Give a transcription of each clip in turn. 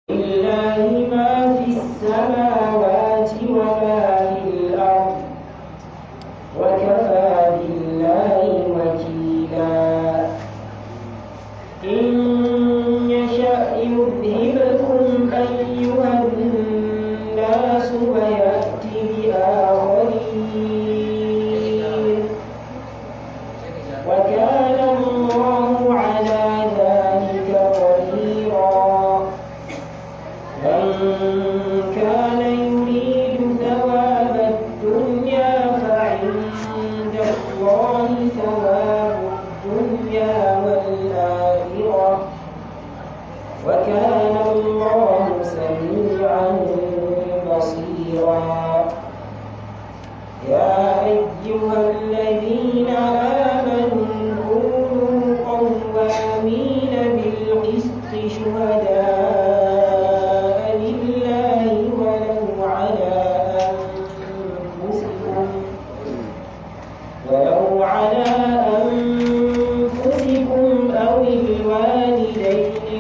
لله ما في السماوات وما في الأرض وكفى بالله وكيلا إن يشأ يذهبكم أيها الناس ويأت بآخرين وكان الله على ذلك قديرا من كان يريد ثواب الدنيا فعند الله ثواب الدنيا والآخرة وكان الله سميعا بصيرا يا أيها الذين آمنوا كونوا قوامين بالقسط شهداء لله ولو على أنفسكم ولو على أنفسكم أو الوالدين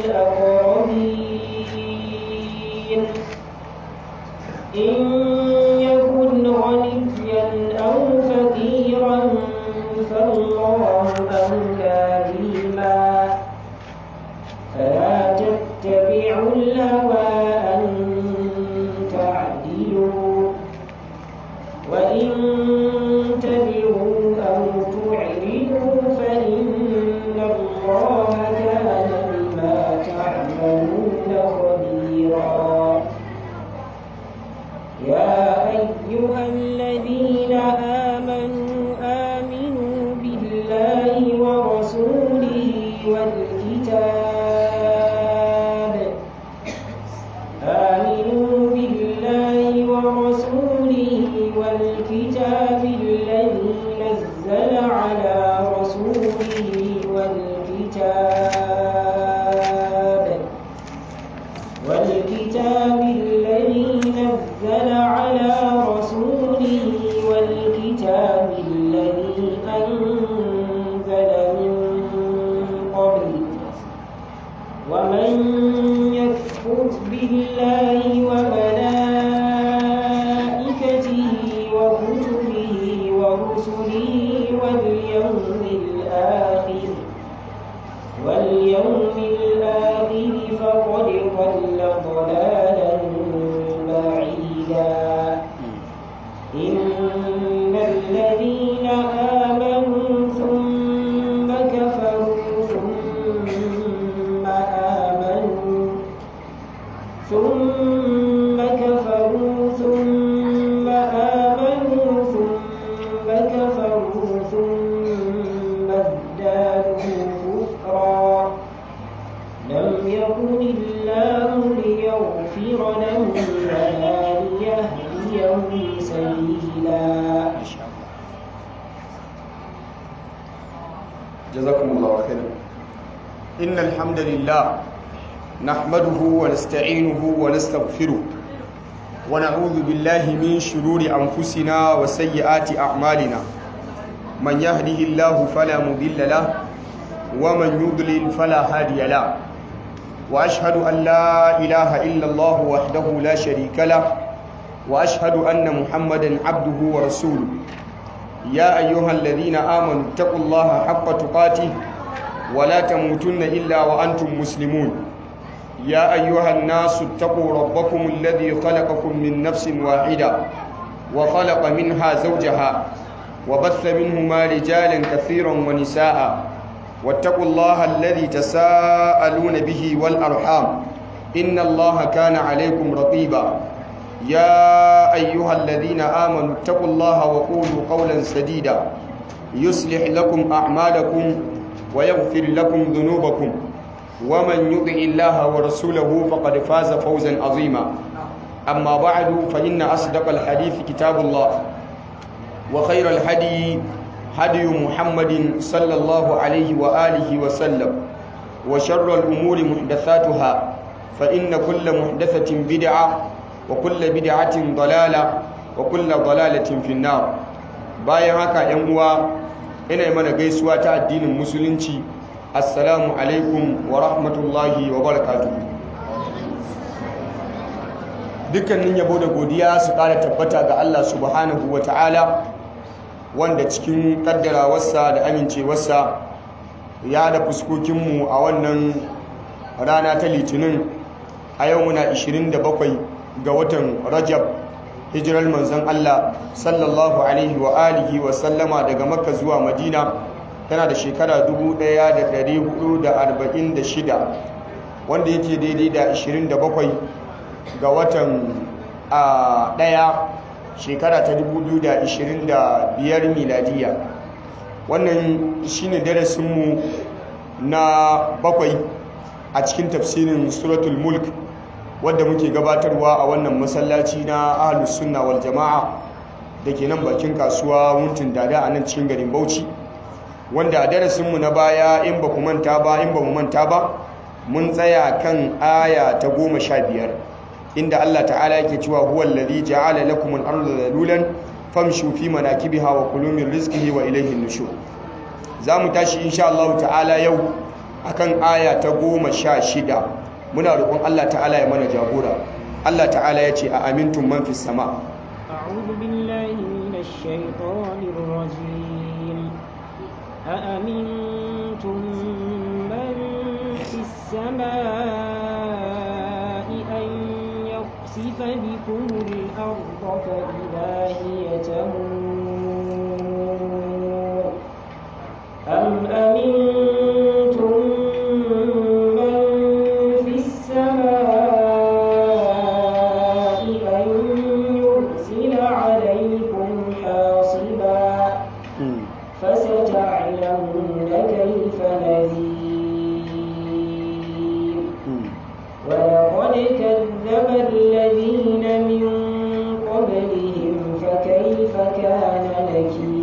والأقربين إن يكن غنيا أو فقيرا فالله أولى بهما فلا تتبعوا الهوى أن تعدلوا وإن تلووا أو تعرضوا فإن الله كان بما تعملون خبيرا يا أيها الذين آمنوا آمنوا بالله ورسوله والكتاب آمنوا بالله ورسوله والكتاب الذي نزل على رسوله والكتاب والكتاب الذي نزل على رسوله والكتاب الذي أنزل من قبل ومن يكفر بالله وملائكته وكتبه ورسله واليوم الآخر واليوم الآخر فقد ضل ضلالا بعيدا إن الذين آمنوا ثم كفروا ثم آمنوا ثم كفروا ثم آمنوا ثم كفروا ثم ازدادوا كفرا لم يكن الله ليغفر لهم ولا ليهديهم سبيلا جزاكم الله خيرا إن الحمد لله نحمده ونستعينه ونستغفره ونعوذ بالله من شرور أنفسنا وسيئات أعمالنا من يهده الله فلا مضل له ومن يضلل فلا هادي له وأشهد أن لا إله إلا الله وحده لا شريك له وأشهد أن محمدا عبده ورسوله يا أيها الذين آمنوا اتقوا الله حق تقاته ولا تموتن إلا وأنتم مسلمون يا أيها الناس اتقوا ربكم الذي خلقكم من نفس واحدة وخلق منها زوجها وبث منهما رجالا كثيرا ونساء واتقوا الله الذي تساءلون به والأرحام إن الله كان عليكم رقيبا يا أيها الذين آمنوا اتقوا الله وقولوا قولا سديدا يصلح لكم أعمالكم ويغفر لكم ذنوبكم ومن يطع الله ورسوله فقد فاز فوزا عظيما أما بعد فإن أصدق الحديث كتاب الله وخير الهدي هدي محمد صلى الله عليه وآله وسلم وشر الأمور محدثاتها فإن كل محدثة بدعة وكل بدعة ضلالة وكل ضلالة في النار bayan haka ‘yan uwa ina mana gaisuwa ta addinin musulunci assalamu alaikum wa rahmatullahi wa barakatuhu dukkanin yabo da godiya su ƙara tabbata ga Allah subhanahu wa ta'ala wanda cikin ƙaddarawarsa da amincewarsa ya da fuskokinmu a wannan rana ta litinin a yau muna 27 ga watan rajab hijirar manzon Allah sallallahu alaihi wa alihi wa sallama daga makka zuwa madina tana da shekara 1446 wanda yake daidai da 27 ga watan a daya shekara ta 2025 miladiya wannan shine darasinmu na bakwai a cikin tafsirin suratul mulk wadda muke gabatarwa a wannan masallaci na ahlus sunna wal jama'a da ke nan bakin kasuwa wuntin dada a nan cikin garin bauchi wanda a darasinmu na baya in ba ku manta ba in ba mu manta ba mun tsaya kan aya ta goma sha biyar inda Allah ta'ala yake cewa huwa alladhi ja'ala lakum al-ardha dhalulan famshu fi manakibiha wa kulu min rizqihi wa ilayhi an-nushur zamu tashi insha Allah ta'ala yau akan aya ta goma sha shida muna roƙon Allah ta'ala ya mana jagora Allah ta'ala ya ce a amintun man fi sama أعوذ بالله من الشيطان الرجيم أأمنتم من في السماء أن يخسف بكم الأرض فإذا هي تمور أم أمنتم من في السماء أن يرسل عليكم حاصبا فستعلمون كيف نذير ولقد كذب الذين من قبلهم فكيف كان نكير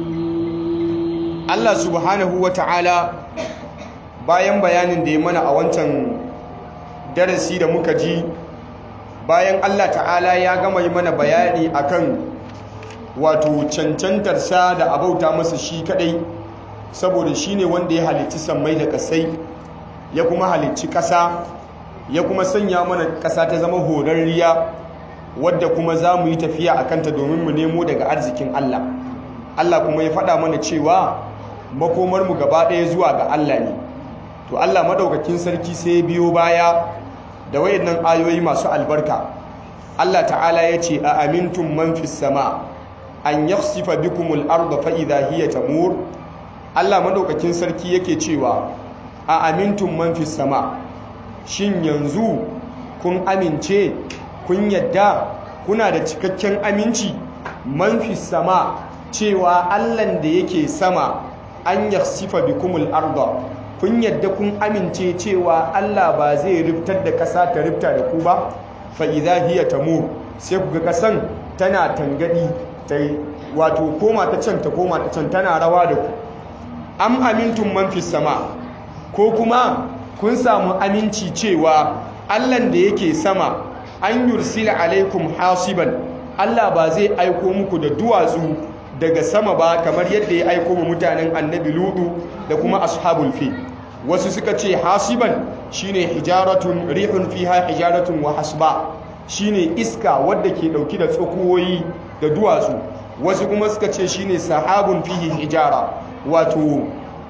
Allah subhanahu wa ta'ala bayan bayanin da ya mana a wancan darasi da muka ji bayan Allah ta'ala ya gama yi mana bayani akan wato cancantarsa da abauta masa shi kadai saboda shi ne wanda ya halicci sammai da kasai ya kuma halicci ƙasa ya kuma sanya mana ƙasa ta zama horarriya wadda kuma za mu yi tafiya a kanta domin mu nemo daga arzikin Allah Allah kuma ya faɗa mana cewa makomarmu gaba ɗaya zuwa ga Allah ne to Allah madaukakin sarki sai ya biyo baya da wayannan ayoyi masu albarka Allah ta'ala ya ce a amintum man fis sama an yakhsifa bikumul arda fa idha hiya tamur Allah madaukakin sarki yake cewa a amintum man fis sama shin yanzu kun amince kun yadda kuna da cikakken aminci man fis sama cewa Allahn da yake sama an yakhsifa bikumul arda kun yadda kun amince cewa Allah ba zai riftar da ƙasa ta rifta da ku ba fa idza hiya tamur sai ku ga ƙasan tana tangadi ta wato koma ta can ta koma ta can tana rawa da ku am amintum man fis sama ko kuma kun samu aminci cewa Allah da yake sama an yursila alaikum hasiban Allah ba zai aiko muku da duwatsu daga sama ba kamar yadda ya aiko mu mutanen annabi ludu da kuma ashabul fi wasu suka ce hasiban shine hijaratun rihun fiha hijaratun wa hasba shine iska wadda ke dauki da tsakuwoyi da duwatsu wasu kuma suka ce shine sahabun fihi hijara wato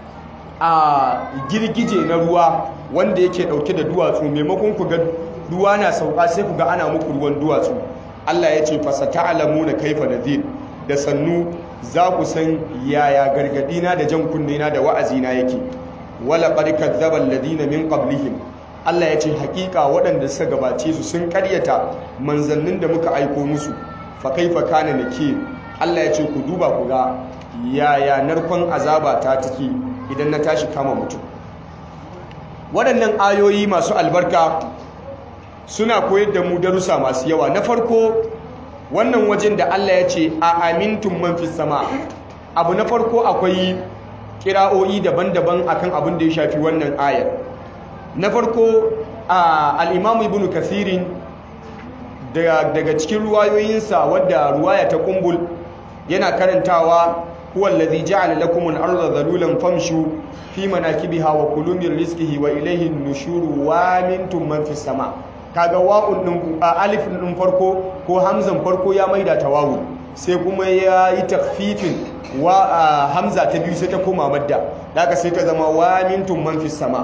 a girgije na ruwa wanda yake dauke da duwatsu maimakon ku ga ruwa na sauka sai ku ga ana muku ruwan duwatsu Allah ya ce fasata'lamuna kaifa nadhir da sannu za ku san yaya gargadina da jan kunnena da wa'azina yake wala qad kadzdzaba alladhina min qablihim Allah ya ce hakika waɗanda suka gabace su sun karyata manzannin da muka aiko musu fa kaifa kana nakir Allah ya ce ku duba ku ga yaya narkon azaba ta take idan na tashi kama mutum waɗannan ayoyi masu albarka suna koyar da mu darussa masu yawa na farko wannan wajen da Allah ya ce a amintun man fi sama abu na farko akwai kira'o'i daban-daban akan abin da ya shafi wannan ayar na farko al-imamu ibnu kathirin daga cikin ruwayoyinsa wadda ruwaya ta kumbul yana karantawa huwa allazi ja'ala lakum al-ardha dhalulan famshu fi manakibiha wa kulu min rizqihi wa ilayhi an-nushuru wa mintum man fis sama kaga wa'un din alif din farko ko hamzan farko ya maida ta wawu sai kuma ya yi takfifin wa hamza ta biyu sai ta koma madda daga sai ta zama wa mintum man fis sama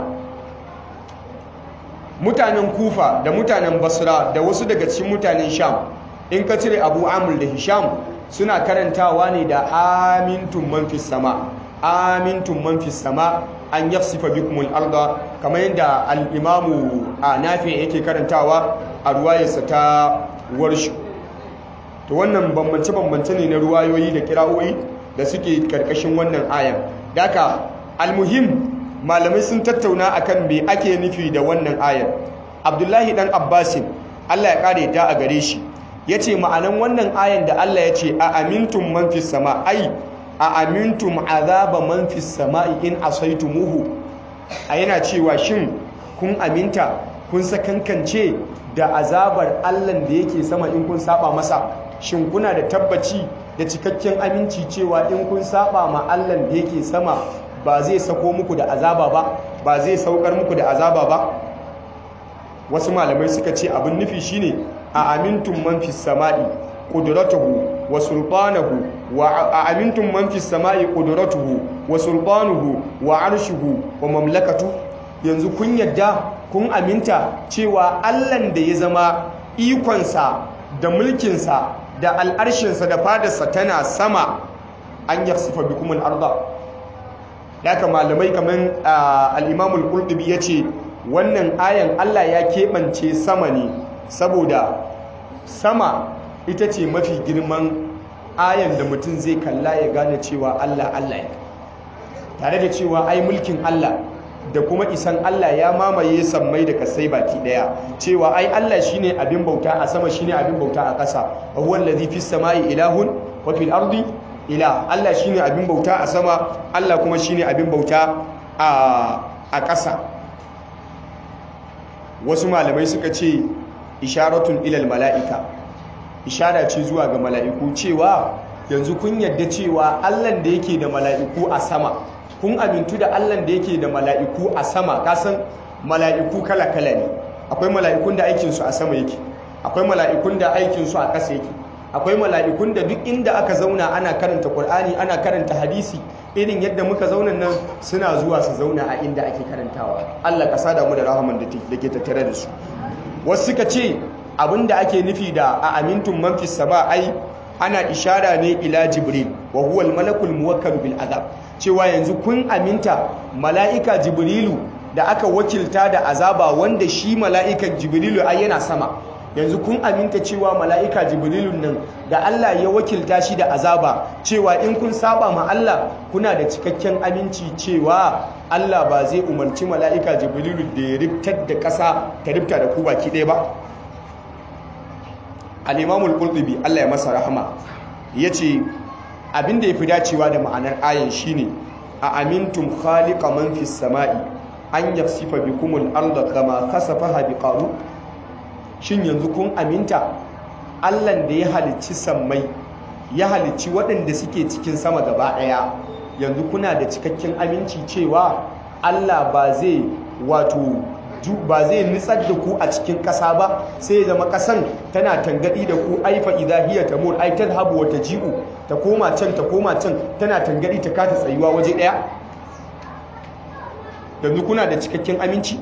mutanen kufa da mutanen basra da wasu daga cikin mutanen sham in ka cire abu amur da hisham suna karantawa ne da amintun man fis sama amintun man fis sama an yafsifa bikumul arda kamar yadda al-imamu a nafi yake karantawa a ruwayarsa ta warshu to wannan bambance-bambance ne na ruwayoyi da kira'o'i da suke karkashin wannan ayan daka almuhim malamai sun tattauna akan me ake nufi da wannan ayan abdullahi dan abbasin allah ya kare ta a gare shi ya ce ma'anan wannan ayan da allah ya ce a amintun man fi sama ai a amintum azaba man fi sama'i in asaitumuhu a yana cewa shin kun aminta kun sakankance da azabar allan da yake sama in kun saba masa shin kuna da tabbaci da cikakken aminci cewa in kun saba ma allan da yake sama ba zai sako muku da azaba ba ba zai saukar muku da azaba ba wasu malamai suka ce abin nufi shine a amintun man fi sama'i qudratuhu wa sultanuhu wa a amintun man fi sama'i qudratuhu wa sultanuhu wa arshuhu wa mamlakatu yanzu kun yadda kun aminta cewa allan da ya zama ikonsa da mulkinsa da al'arshinsa da fadarsa tana sama an yarsifa bikumul arda daga malamai kamar al'imamul ƙulɗubi ya ce wannan ayan Allah ya keɓance sama ne saboda sama ita ce mafi girman ayan da mutum zai kalla ya gane cewa Allah Allah ya tare da cewa ai mulkin Allah da kuma isan Allah ya mamaye sammai da kasai baki daya cewa ai Allah shine abin bauta a sama shine abin bauta a ƙasa wa huwa allazi fis samai ilahun wa fil ardi ila Allah shine abin bauta a sama Allah kuma shine abin bauta a a ƙasa wasu malamai suka ce isharatun ilal mala'ika ishara ce zuwa ga mala'iku cewa yanzu kun yadda cewa Allah da yake da mala'iku a sama kun amintu da Allah da yake da mala'iku a sama kasan mala'iku kala-kala ne akwai mala'ikun da aikinsu a sama yake akwai mala'ikun da aikinsu a ƙasa yake akwai mala'ikun da duk inda aka zauna ana karanta Qur'ani ana karanta hadisi irin yadda muka zauna nan suna zuwa su zauna a inda ake karantawa Allah ka sada mu da rahaman da ke tattare da su wasu suka ce abinda ake nufi da a amintun man fis sama ai ana ishara ne ila jibril wa huwa al malakul muwakkal bil azab cewa yanzu kun aminta mala'ika jibrilu da aka wakilta da azaba wanda shi mala'ikan jibrilu ai yana sama yanzu kun aminta cewa mala'ika jibrilun nan da Allah ya wakilta shi da azaba cewa in kun saba ma Allah kuna da cikakken aminci cewa Allah ba zai umarci mala'ika jibrilu da ya riftar da ƙasa ta rifta da ku baki ɗaya ba al-imamul qurtubi Allah ya masa rahama yace abin da yafi dacewa da ma'anar ayan shine a amintum khaliqa man fis sama'i an yafsifa bikumul arda kama kasafaha biqaru shin yanzu kun aminta allan da ya halicci sammai ya halicci waɗanda suke cikin sama gaba ɗaya yanzu kuna da cikakken aminci cewa allah ba zai wato ba zai nitsar da ku a cikin ƙasa ba sai zama ƙasan tana tangaɗi da ku aifa idahiyya ta mur ai habu wata ji'u ta koma can ta koma can tana tangaɗi ta kata tsayuwa waje ɗaya yanzu kuna da cikakken aminci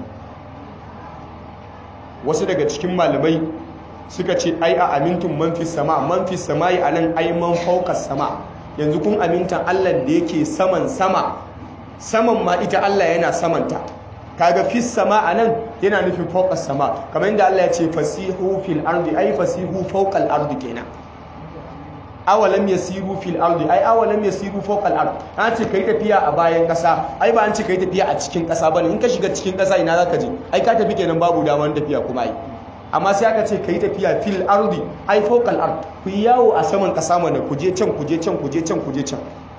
wasu daga cikin malamai suka ce ai a amintun manfis sama manfis sama yi a nan ai man faukas sama yanzu kun amintan allah da yake saman sama saman ma ita allah yana samanta kaga fis sama a nan yana nufin faukas sama kamar yadda allah ya ce fasihu fil ardi ai fasihu faukal ardi kenan awalam yasiru fil ardi ai awalam yasiru fawqa al ard an ce kai tafiya a bayan kasa ai ba an ce kai tafiya a cikin kasa bane in ka shiga cikin kasa ina zaka je ai ka tafi kenan babu daman tafiya kuma ai amma sai aka ce kai tafiya fil ardi ai fawqa al ard ku yawo a saman kasa mana ku je can ku je can ku je can ku je can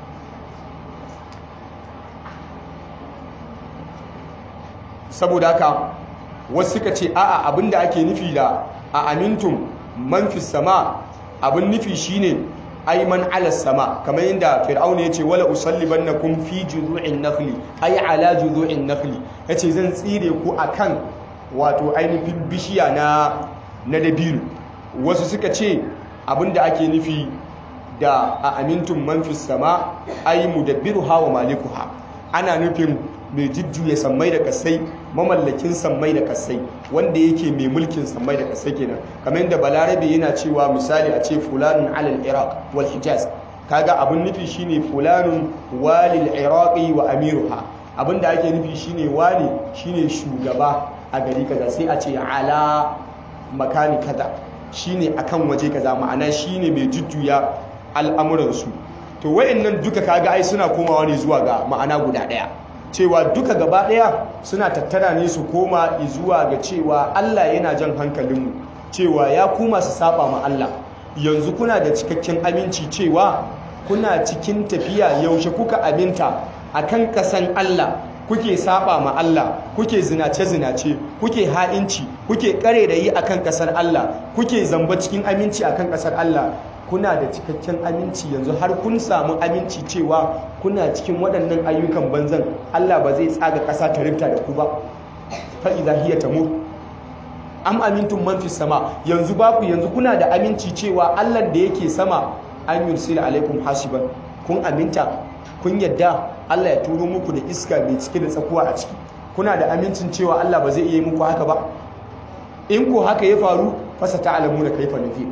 saboda haka wasu suka ce a'a abinda ake nufi da a amintum man fis sama abin nufi shine aiman ala sama kamar yadda fir'auna yace wala usallibannakum fi juzu'in nakhli ay ala juzu'in nakhli yace zan tsire ku akan wato ainihin bishiya na na dabino wasu suka ce abinda ake nufi da a amintun manfis sama ai mudabbiru hawa malikuha ana nufin mai jujjuya sammai da kasai mamallakin sammai da kasai wanda yake mai mulkin sammai da kasai kenan kamar yadda balarabe yana cewa misali a ce fulanun alal iraq wal hijaz kaga abin nufi shine fulanun walil iraqi wa amiruha abinda ake nufi shine wani shine shugaba a gari kaza sai a ce ala makani kaza shine akan waje kaza ma'ana shine mai jujjuya al'amuransu to wayannan duka kaga ai suna komawa ne zuwa ga ma'ana guda daya cewa duka gaba daya suna tattara ne su koma zuwa ga cewa Allah yana jan hankalinmu cewa ya kuma su saba ma Allah yanzu kuna da cikakken aminci cewa kuna cikin tafiya yaushe kuka aminta akan kasan Allah kuke saba ma Allah kuke zinace-zinace kuke ha'inci kuke kare da yi akan kasar Allah kuke zamba cikin aminci akan kasar Allah kuna da cikakken aminci yanzu har kun samu aminci cewa kuna cikin waɗannan ayyukan banzan Allah ba zai tsaga ƙasa ta rifta da ku ba fa idza hiya tamur am amintum man fis sama yanzu ba ku yanzu kuna da aminci cewa Allah da yake sama an yursila alaikum hasiban kun aminta kun yadda Allah ya turo muku da iska mai cike da tsakuwa a ciki kuna da amincin cewa Allah ba zai iya yi muku haka ba in ko haka ya faru fasa ta'lamuna kaifa nufir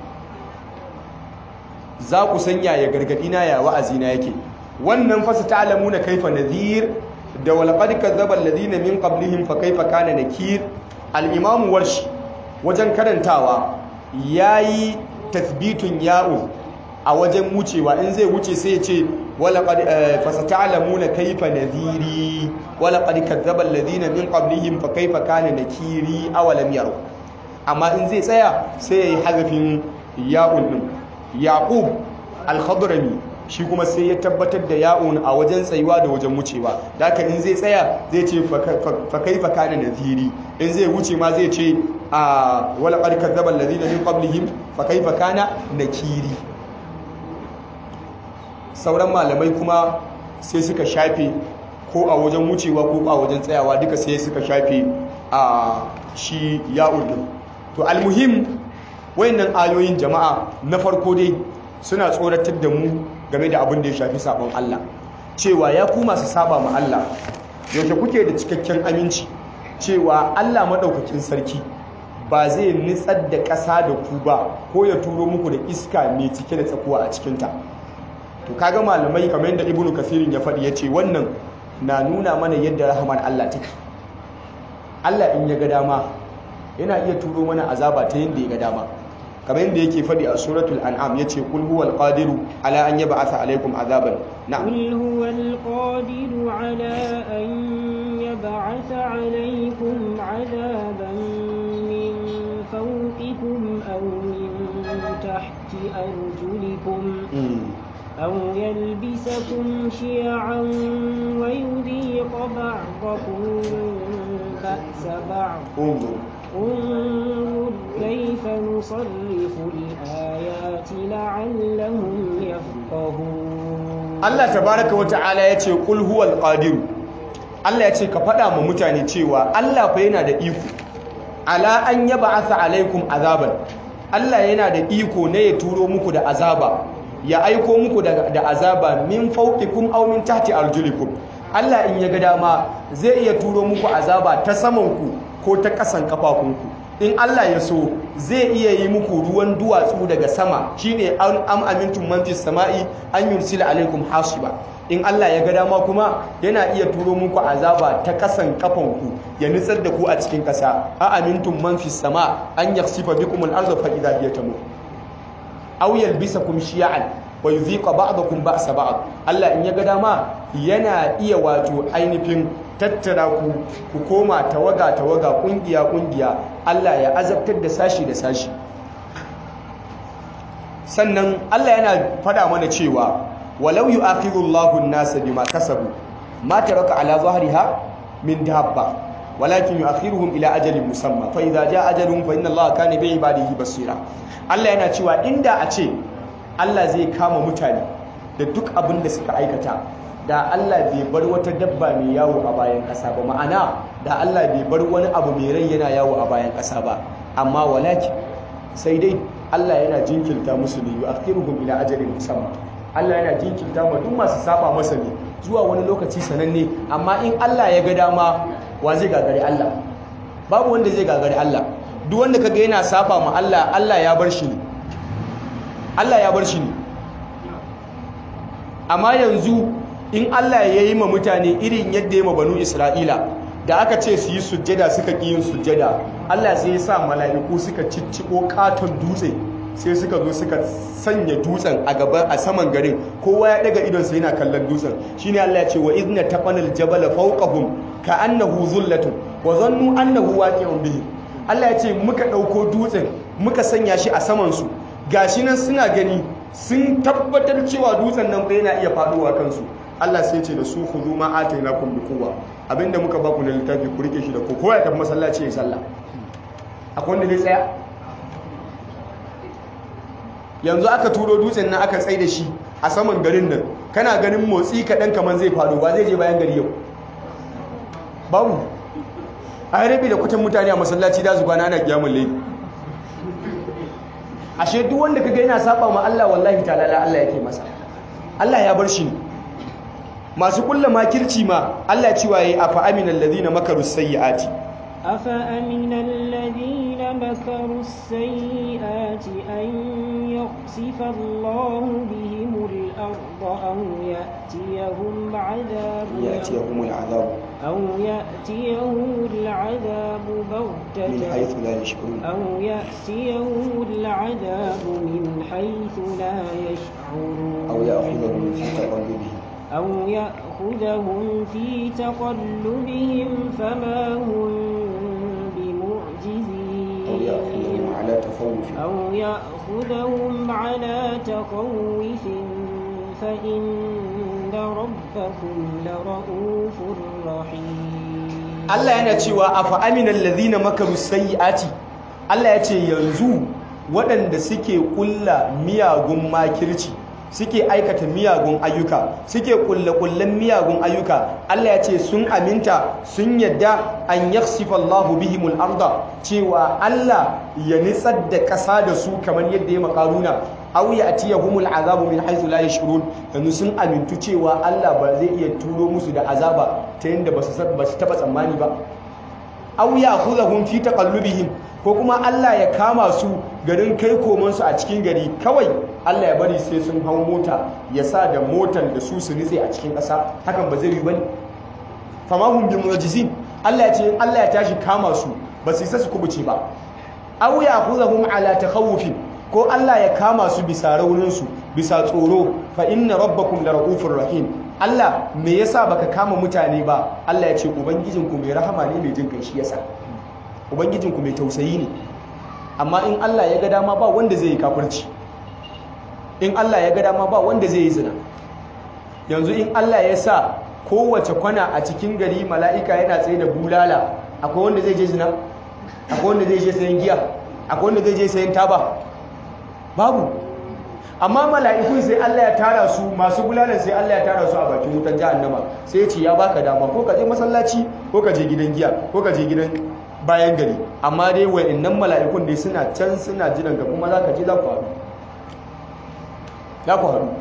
za ku sanya ya gargadi na ya wa'azi na yake wannan fasa ta'lamuna kaifa nadhir da walaqad kadzdzaba alladhina min qablihim fa kaifa kana nakir al-imam warshi wajen karantawa yayi tathbitun ya'u a wajen wucewa in zai wuce sai ya ce walaqad fasa ta'lamuna kaifa nadhiri walaqad kadzdzaba alladhina min qablihim fa kaifa kana nakiri awalam yaru amma in zai tsaya sai yayi hazafin ya'un din yaqub al-khadrami shi kuma sai ya tabbatar da ya'un a wajen tsayuwa da wajen wucewa da haka in zai tsaya zai ce fa kaifa kana nadhiri in zai wuce ma zai ce a wala qad kadzdzaba alladhina min qablihim fa kaifa kana nakiri sauran malamai kuma sai suka shafe ko a wajen wucewa ko a wajen tsayawa duka sai suka shafe a shi ya'un din to almuhim wayannan ayoyin jama'a na farko dai suna tsoratar da mu game da abin da ya shafi sabon Allah cewa ya ku masu saba ma Allah yaushe kuke da cikakken aminci cewa Allah madaukakin sarki ba zai nitsar da ƙasa da ku ba ko ya turo muku da iska mai cike da tsakuwa a cikinta to kaga malamai kamar yadda ibnu kasirin ya faɗi ya ce wannan na nuna mana yadda rahaman Allah take Allah in ya ga dama yana iya turo mana azaba ta yadda ya ga dama kamar yadda yake faɗi a suratul an'am yace kul huwal qadiru ala an yab'atha alaykum azaban na'am قل هو القادر على أن يبعث عليكم عذابا من فوقكم أو من تحت أرجلكم أو يلبسكم شيعا ويذيق بعضكم بأس بعض انظر انظر كيف نصرف الآيات لعلهم يفقهون Allah tabaraka wata'ala ya ce kul huwal qadiru Allah ya ce ka faɗa ma mutane cewa Allah fa yana da iko ala an yab'atha alaikum azaban Allah yana da iko ne ya turo muku da azaba ya aiko muku da, da azaba min fawqikum aw min tahti arjulikum Allah in ya ga dama zai iya turo muku azaba ta saman ku ko ta ƙasan kafafunku in Allah ya so zai iya yi muku ruwan duwatsu daga sama shine an am amintum man fis sama'i an yursila alaikum hasiba in Allah ya ga dama kuma yana iya turo muku azaba ta kasan kafanku ya nitsar da ku a cikin kasa a amintum man fis sama an yaksifa bikum al-ardha fa idha hiya tamur aw yalbisakum shi'an wa yudhiqa ba'dakum ba'sa ba'd Allah in ya ga dama yana iya wato ainihin tattara ku ku koma tawaga tawaga kungiya kungiya Allah ya azabtar da sashi da sashi sannan Allah yana fada mana cewa walau yu'akhidhu Allahu an-nasa bima kasabu ma taraka ala zahriha min dabba walakin yu'akhiruhum ila ajalin musamma fa idza jaa ajaluhum fa inna Allaha kana bi ibadihi basira Allah yana cewa inda a ce Allah zai kama mutane da duk abin da suka aikata da Allah bai bar wata dabba mai yawo a bayan ƙasa ba ma'ana da Allah bai bar wani abu mai rai yana yawo a bayan ƙasa ba amma walakin sai dai Allah yana jinkirta musu ne yu'akhiruhum ila ajalin musamman Allah yana jinkirta ma duk masu saba masa ne zuwa wani lokaci sananne amma in Allah ya ga dama wa zai gagari Allah babu wanda zai gagari Allah duk wanda kaga yana saba ma Allah Allah ya bar shi ne Allah ya bar shi ne amma yanzu in Allah ya yi ma mutane irin yadda ya ma banu Isra'ila da aka ce su yi sujjada suka ƙi yin sujjada Allah sai ya sa mala'iku suka cicciko katon dutse sai suka zo suka sanya dutsen a gaba a saman garin kowa ya daga idon sa yana kallon dutsen shine Allah ya ce wa idna taqanal jabala fawqahum ka'annahu zullatun wa zannu annahu waqi'un bihi Allah ya ce muka dauko dutsen muka sanya shi a saman su gashi nan suna gani sun tabbatar cewa dutsen nan fa yana iya faduwa kansu Allah sai ce da su khudhu ma atainakum bi quwwa abinda muka baku na littafi ku rike shi da ku kowa ya tafi masallaci ya sallah akwai wanda zai tsaya yanzu aka turo dutsen nan aka tsaye da shi a saman garin nan kana ganin motsi kaɗan kamar zai faru ba zai je bayan gari yau babu a yi rabi da kutan mutane a masallaci da zuba na ana kiyamun laifi ashe duk wanda kaga yana saba ma Allah wallahi ta'ala Allah yake masa Allah ya bar shi ne masu kulla makirci ma Allah cewa yayi afa aminal ladina makaru sayyiati afa aminal ladina makaru sayyiati an yakhsifa Allahu bihimul arda aw ya'tiyahum 'adabun ya'tiyahumul 'adab aw ya'tiyahumul 'adabu baghtatan min haythu la yash'urun aw ya'tiyahumul 'adabu min haythu la yash'urun aw ya'khudhuhum fi taqallubihim أو يأخذهم في تقلبهم فما هم بمعجزين أو يأخذهم على تخوف أو يأخذهم على تخوف فإن ربكم لرؤوف رحيم Allah yana cewa afa aminal ladhina makaru sayyiati Allah ya ce yanzu waɗanda suke kulla miyagun makirci suke aikata miyagun ayyuka suke kulle-kullen miyagun ayyuka Allah ya ce sun aminta sun yadda an yaksifa Allahu bihimul arda cewa Allah ya nitsar da ƙasa da su kamar yadda ya makaruna aw ya'tiyahumul azabu min haythu la yashurun yanzu sun amintu cewa Allah ba zai iya turo musu da azaba ta yadda ba su ba su taba tsammani ba aw ya'khudhahum fi taqallubihim ko kuma Allah ya kama su garin kai komansu a cikin gari kawai Allah ya bari sai sun hau mota ya sa da motar da su su nitse a cikin ƙasa hakan ba zai yi bane famahum bi mu'jizin Allah ya ce Allah ya tashi kama su ba su isa su kubuce ba aw ya'khudhahum ala takhawufin ko Allah ya kama su bisa raunin su bisa tsoro fa inna rabbakum lara'ufur rahim Allah me yasa baka kama mutane ba Allah ya ce ubangijinku mai rahama ne mai jin kai shi yasa ubangijinku mai tausayi ne amma in Allah ya ga dama ba wanda zai yi kafirci in Allah ya ga dama ba wanda zai yi zina yanzu in Allah ya sa kowace kwana a cikin gari mala'ika yana tsaye da bulala akwai wanda zai je zina akwai wanda zai je sayan giya akwai wanda zai je sayan taba babu amma mala'ikun sai Allah ya tara su masu bulalan sai Allah ya tara su a bakin wutan jahannama sai ya ce ya baka dama ko ka je masallaci ko ka je gidan giya ko ka je gidan bayan gari amma dai wa'annan mala'ikun dai suna can suna jiran ka kuma za ka je za ku haɗu za ku haɗu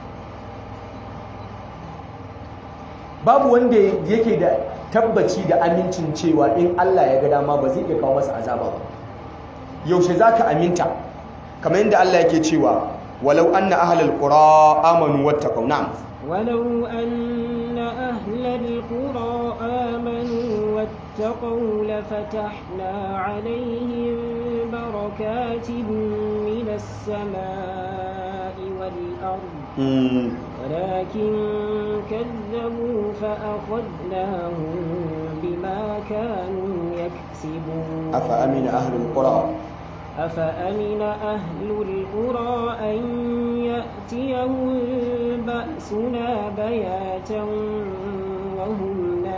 babu wanda yake da tabbaci da amincin cewa in Allah ya ga dama ba zai iya kawo masa azaba ba yaushe za ka aminta kamar yadda Allah yake cewa walau anna ahlal qura amanu wattaqaw na'am ولو أن أهل القرى آمنوا واتقوا لفتحنا عليهم بركات من السماء والأرض ولكن كذبوا فأخذناهم بما كانوا يكسبون أفأمن أهل القرى أفأمن أهل القرى أن يأتيهم بأسنا بياتا وهم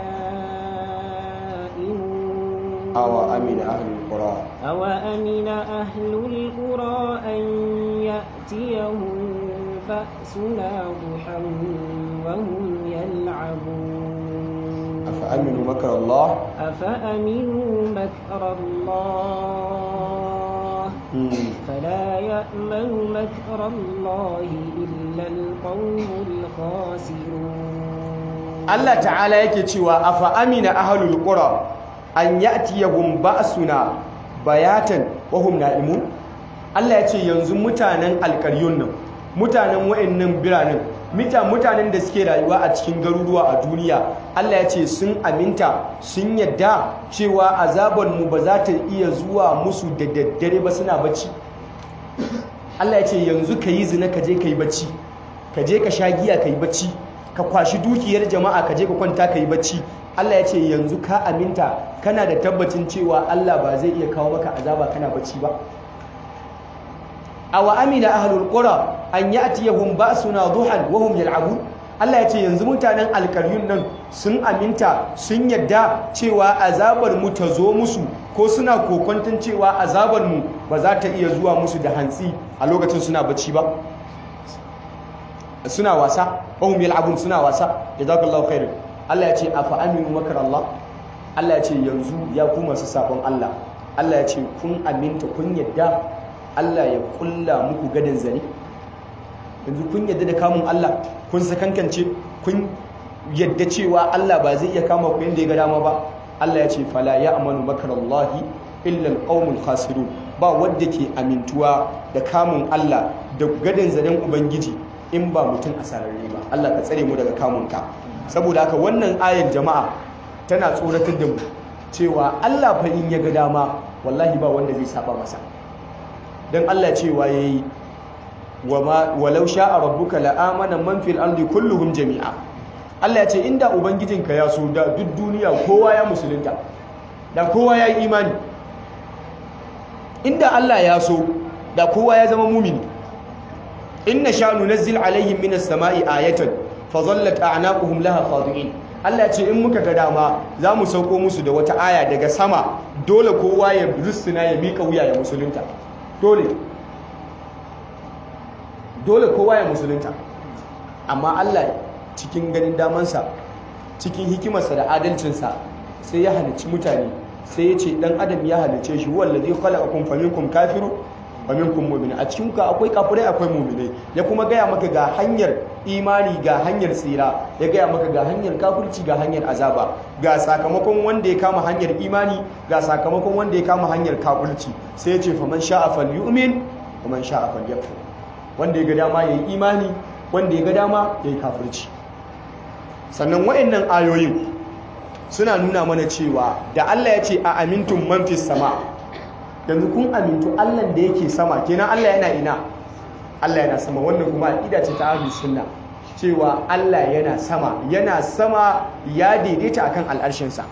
نائمون أو أمن أهل القرى أو أمن أهل القرى أن يأتيهم بأسنا ضحى وهم aminu makar Allah أفأمنوا مكر الله فلا يأمن مكر الله إلا القوم الخاسرون Allah ta'ala yake cewa afa amina ahlul qura an ya'tiyahum ba'suna bayatan wa hum na'imun Allah ya ce yanzu mutanen alƙaryun nan mutanen wa'annan biranen mita mutanen da suke rayuwa a cikin garuruwa a duniya Allah ya ce sun aminta sun yadda cewa azabar mu ba za ta iya zuwa musu da daddare ba suna bacci Allah ya ce yanzu ka yi zina ka je ka yi bacci ka je ka sha giya ka yi bacci ka kwashi dukiyar jama'a ka je ka kwanta ka yi bacci Allah ya ce yanzu ka aminta kana da tabbacin cewa Allah ba zai iya kawo maka azaba kana bacci ba awa amina ahlul qura an ya'tiyahum ba'suna duhan wa hum yal'abun Allah ya ce yanzu mutanen alkaryun nan sun aminta sun yadda cewa azabar mu ta zo musu ko suna kokonton cewa azabar mu ba za ta iya zuwa musu da hantsi a lokacin suna bacci ba suna wasa wahum yal'abun suna wasa jazakallahu khairan Allah ya ce afa aminu makar Allah Allah ya ce yanzu ya ku masu sabon Allah Allah ya ce kun aminta kun yadda Allah ya kulla muku gadin zane yanzu kun yadda da kamun Allah kun sakankance kun yadda cewa Allah ba zai iya kama ku yadda ya ga dama ba Allah ya ce fala ya amanu makarallahi illa alqaumul khasirun ba wanda ke amintuwa da kamun Allah da gadin zanen ubangiji in ba mutum asararre ba Allah ka tsare mu daga kamun ka saboda haka wannan ayar jama'a tana tsoratar da mu cewa Allah fa in ya ga dama wallahi ba wanda zai saba masa dan Allah cewa yayi walau sha'a rabbuka la'amana man fil ardi kulluhum jami'a Allah ya ce inda ubangijinka ya so da duk duniya kowa ya musulunta da kowa ya yi imani inda Allah ya so da kowa ya zama mumini inna sha nunazzil alaihim minas sama'i ayatan fa dhallat a'naquhum laha khadi'in Allah ya ce in muka ga dama za mu sauko musu da wata aya daga sama dole kowa ya rusuna ya mika wuya ya musulunta dole dole kowa ya musulunta amma Allah cikin ganin damansa cikin hikimarsa da adalcinsa sai ya halicci mutane sai ya ce dan adam ya halicce shi wallazi khalaqakum faminkum kafiru faminkum mu'min a cikin ka akwai kafirai akwai mu'minai ya kuma gaya maka ga hanyar imani ga hanyar tsira ya gaya maka ga hanyar kafirci ga hanyar azaba ga sakamakon wanda ya kama hanyar imani ga sakamakon wanda ya kama hanyar kafirci sai ya ce faman sha'a falyu'min faman sha'a falyakfur wanda ya ga dama yayi imani wanda ya ga dama yayi kafirci sannan wayannan ayoyin suna nuna mana cewa da Allah ya ce a amintun man fis sama yanzu kun amintu Allah da yake sama kenan Allah yana ina Allah yana sama wannan kuma aqida ce ta ahlus sunna cewa Allah yana sama yana sama ya daidaita akan al'arshin sa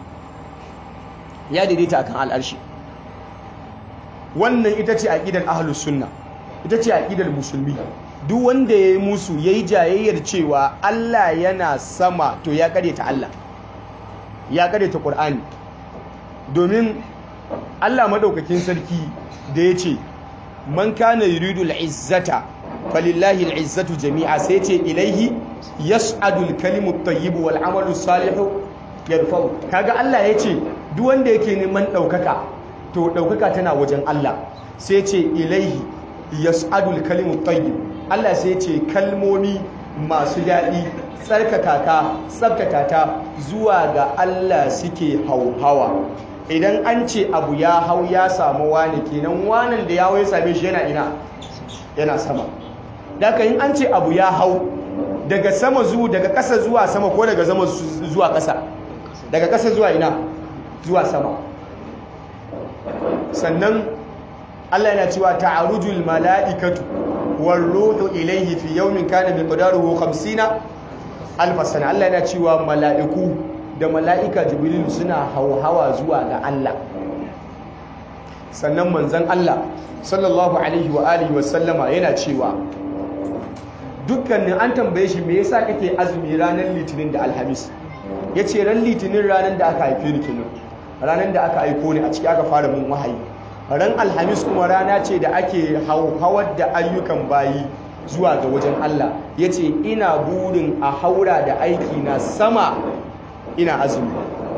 ya daidaita akan al'arshi wannan ita ce aqidar ahlus sunna ita ce aqidar musulmi duk wanda yayi musu yayi jayayyar cewa Allah yana sama to ya ta Allah ya ta Qur'ani domin Allah madaukakin sarki da ya ce man kana yuridu al'izzata falillahi al'izzatu jami'a sai ce ilaihi yas'adu al-kalimu at-tayyib wal 'amalu salihu yarfa'u kaga Allah ya ce duk wanda yake neman daukaka to daukaka tana wajen Allah sai ce ilaihi yas'adu al-kalimu at-tayyib Allah sai ce kalmomi masu daɗi tsarkaka ka tsabtata ta zuwa ga Allah suke hauhawa idan an ce abu ya hau ya samu wani kenan wanan da ya hau ya same shi yana ina yana sama daga in an ce abu ya hau daga sama zuwa daga ƙasa zuwa sama ko daga sama zuwa ƙasa daga ƙasa zuwa ina zuwa sama sannan Allah yana cewa ta'arujul mala'ikatu war ruhu ilayhi fi yawmin kana miqdaruhu 50 alf sana Allah yana cewa mala'iku da mala'ika jibril suna hauhawa zuwa ga Allah sannan manzan Allah sallallahu alaihi wa alihi wa sallama yana cewa dukkanin an tambaye shi me yasa kake azumi ranar litinin da alhamis yace ran litinin ranar da aka haife ni kenan ranar da aka aiko ni a ciki aka fara mun wahayi ran alhamis kuma rana ce da ake hauhawar da ayyukan bayi zuwa ga wajen Allah yace ina burin a haura da aiki na sama ina azumi